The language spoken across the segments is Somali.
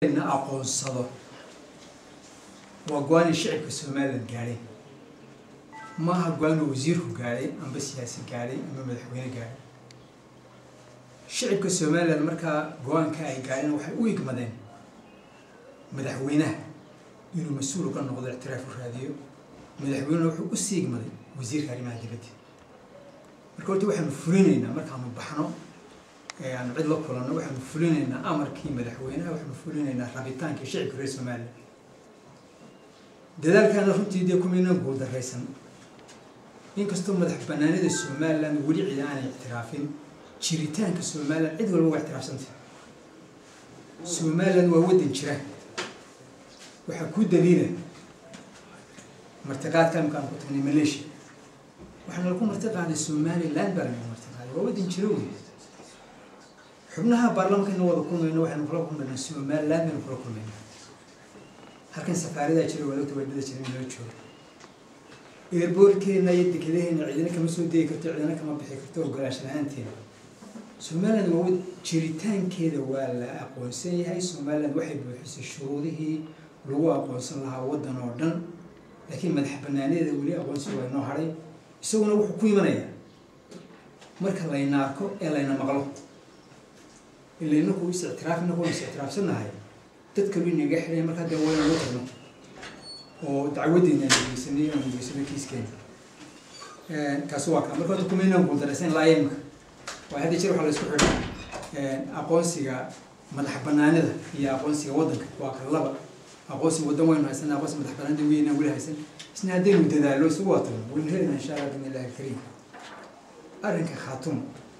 na aqoonsado waa go-aan ay shicibka somalilan gaadhay maaha go-aan uu wasiirku gaadhay amba siyaasi gaadhay amba madaxweyne gaadhay shicibka somalilan markaa go-aanka ay gaadheen waxay u igmadeen madaxweynaha inuu mas-uul uga noqdo ictiraaf u raadiyo madaxweynena wuxuu u sii igmaday wasiirka arrimaha dibadda marka horta waxaanu fulinaynaa markaanu baxno ee aanu cid la kulanno waxaanu fulinaynaa amarkii madaxweynaha waxaanu fulinaynaa rabitaankii shicibka reer somalilan dadaalkaana runtii dee kumaynan guuldarraysan inkastoo madax banaanida somalilan weli cid aanay ictiraafin jiritaanka somalilan cid walba waa ictiraafsanta somalilan waa waddan jira waxaa ku daliila martiqaadka imkaan ku tagnay malaysia waxaana lagu martiqaaday somaliland baa lanagu martiqaaday waa waddan jira wey xubnaha baarlamankana wada kulmayno waxaynu kula kulmaynaa somaliland baynu kula kulmaynaa halkan safaaradaa jira wadagta wadada jira in loo joogo eerboorkeena iyo dekedaheena cidina kama soo degi karto cidina kama bixi karto ogolaash la-aanteeda somaliland waa wad jiritaankeeda waa la aqoonsan yahay somaliland waxay buuxisay shuruudihii lagu aqoonsan lahaa waddan oo dhan laakiin madax banaanadeeda weli aqoonsiga waa inoo hadhay isaguna wuxuu ku imanayaa marka layna arko ee layna maqlo ila inaku is ictiraaf inaku is ictiraafsannahay dad kalu inaga xidhay markaa dee wayna loo tagno oo dacwadeena aan geysanay aan geysanay kiiskeena kaasi waa kaa marka horta kumaynaan guuldaraysan ilaa imika waa hadda jir waxaa la isku xidhay aqoonsiga madax banaanida iyo aqoonsiga waddanka waa ka laba aqoonsiga waddan waynu haysan aqoonsiga madax banaanida weynaan weli haysan isna haddaynu dadaalo isugu watano waynu helayna insha allah bin illahi alkariim arrinka khaatuma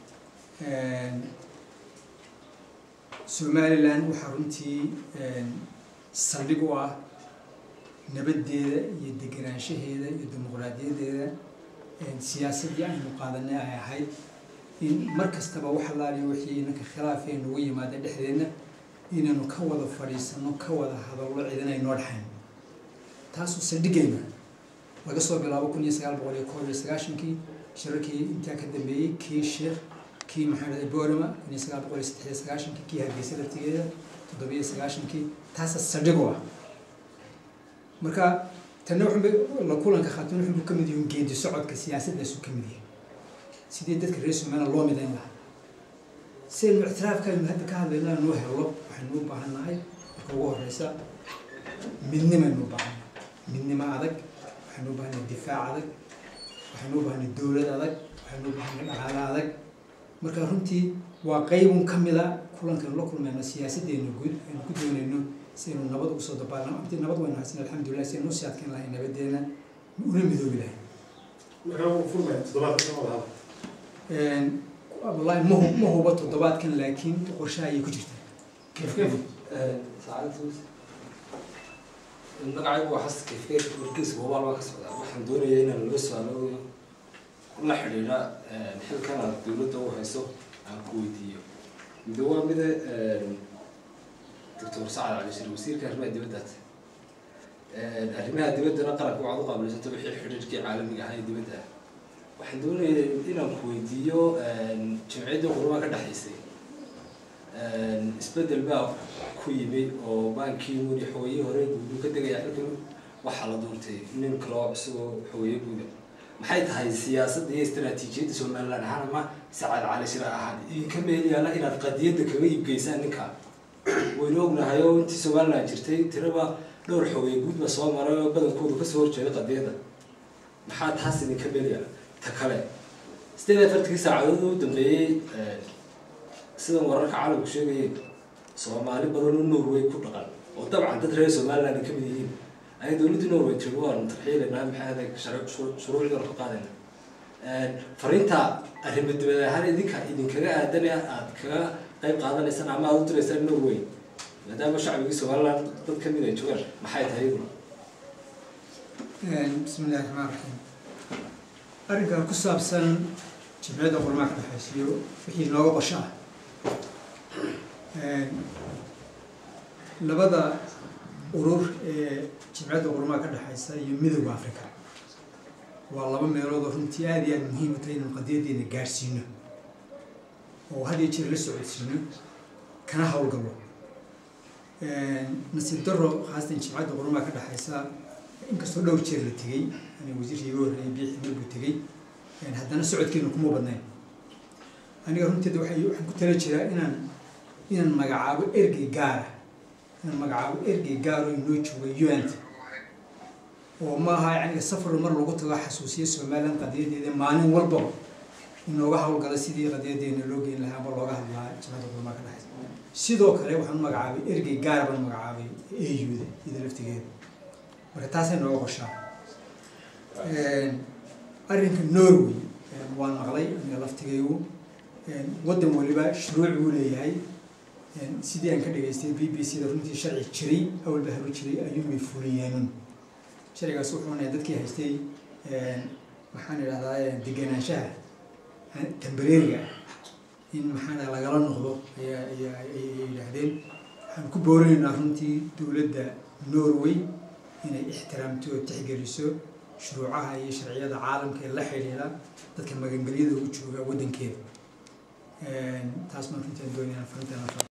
somaliland waxaa runtii saldhig u ah nabaddeeda iyo degenaanshaheeda iyo dimuqraadiyadeeda siyaasaddii aynu qaadanay ay ahayd in mar kastaba wax allaaliyo wixii inanka khilaafee nagu yimaada dhexdeedna inaynu ka wada fadhiisano ka wada hadallo ciidan ay noo dhexayn taasuu saldhigayna laga soo bilaabo kun iyo sagaal boqol iyo koob iyo sagaashankii shirarkii intaa ka dambeeyey kii sheekh kii maxamed borama kun iyo sagaal boqol iyo saddex iyo sagaashankii kii hargeysa laftigeeda toddobiyo sagaashankii taasa saldhig u ah marka tanna wuxunba la kulanka khaatun wuxunbu ka mid yihin geedi socodka siyaasadaasu ka mid yahay sidii dadka reer somaliland loo midayn lahaa si aynu ictiraafka aynu hadda ka hadlayno aynu u hello waxaynu u baahan nahay marka ugu horeysa midnimaynu u baahannahay midnimo adag waxaynu u baahannahay difaac adag waxaynu u baahannahay dowlad adag waxaynu u baahannahay dhaqaale adag marka runtii waa qeybun ka mid a kulankaynu la kulmayno siyaasaddeena guud aynu ku doonayno si aynu nabad ugu soo dabaalno intii nabad waynu haysan alxamdulilah si aynu usii adkeyn lahay nabaddeena una midoobi lahay wallahi ma hu ma huba toddobaadkan laakiin qorshaha ayay ku jirtaa magacaygu waa xasan kefkeer warkiisa mobaal baa ka socdaa waxaan doonayaa inaan loo saalo la xidhiidha xilkan aad dowladda u hayso aan ku weydiiyo mid waa mida doctor sacad cali shir wasiirka arrimaha dibaddaad arrimaha dibaddana qaranka waxaad u qaabilsanta wixii xidhiidhkii caalamiga ahaa ee dibadda ah waxaan doonaya inaan ku weydiiyo jamciyaddii qurumaha ka dhexaysay isbedel baa ku yimi oo baankii weli xogeeye hore guudu ka degaya xilkan waxaa la doontay nin kaloo isagoo xogeeye guuda maxay tahay siyaasadda iyo istaraatiijiyadda somaliland ahaan ama sacad cali shira ahaan idinka meel yaala inaad qadiyadda kaga iibgeysaan ninka waynu ognahay oo intii somaliland jirtay tiraba dhowr xogeeye guud baa soo maray oo badankoodu kasoo horjeeday qadiyadda maxaa taas idinka meel yaala ta kale sideed iyo afartankii saacadood u dambeeyey sidan wararka caalamku sheegayeen soomaali badan oo norway ku dhaqan oo dabcan dad reer somaliland ay ka mid yihiin ayay dowladdii norway tiri waanu tarxiilaynaa maxay ahayd shuruucdan ku qaadayna fariinta arrimo dibad ahaan idinka idinkaga aadan aad kaga qayb qaadanaysaan ama aad u diraysaan norway maadaama shacbigii somaliland dad ka mid ay joogaan maxay tahay iyaduna bismi illahi raxmaan raxiim arrinkan ku saabsan jimciyadda qurmaa ka dhexaysiyo wixii nooga qosho ah labada urur ee jimciyadda qurmaa ka dhexaysa iyo midowda africa waa laba meelood oo runtii aada iyo aada muhiim u tahay inaan qadiyaddeena gaadhsiino oo had iyo jeer la socodsiino kana howlgallo nasiib daro khaasatan jimcadda qurumaa ka dhexaysa inkastoo dhowr jeer la tegey aniga wasiirkii iga horreeyay biixi mar buu tegey haddana socodkeena kuma badnayn aniga runteeda waxay waxaan ku tala jiraa inaan inaan magacaabo ergey gaara inaan magacaabo ergey gaaro inoo jooga unt oo maaha yacniga safar mar lagu tago xasuusiya somaliland qadiyadeeda maalin walbaba inooga hawlgala sidii qadiyadeena loo geyn lahaa ama looga hadlaa jimcadda qurumaa ka dhexaysa sidoo kale waxaan magacaabay ergey gaara baan magacaabay auda iyada laftigeeda marka taasay nooga qoshaa arrinka norway waan maqlay aniga laftigaygu waddan waliba shuruuc buu leeyahay sidii aan ka dhageystay b b c da runtii sharci jiray awalba haru jiray ayuunbay fuliyeenun sharcigaas wuxuu nahay dadkii haystay maxaan idhahdaa degenaanshaha tambareeriga in maxaan lagala noqdo ayaa ayaa ayay yidhaahdeen waxaan ku boorinaynaa runtii dowladda norway inay ixtiraamto oo tixgeliso shuruucaha iyo sharciyada caalamka ee la xidhiidha dadka magangelyada ugu jooga waddankeeda taas baan runtii aan doonayaan farintaan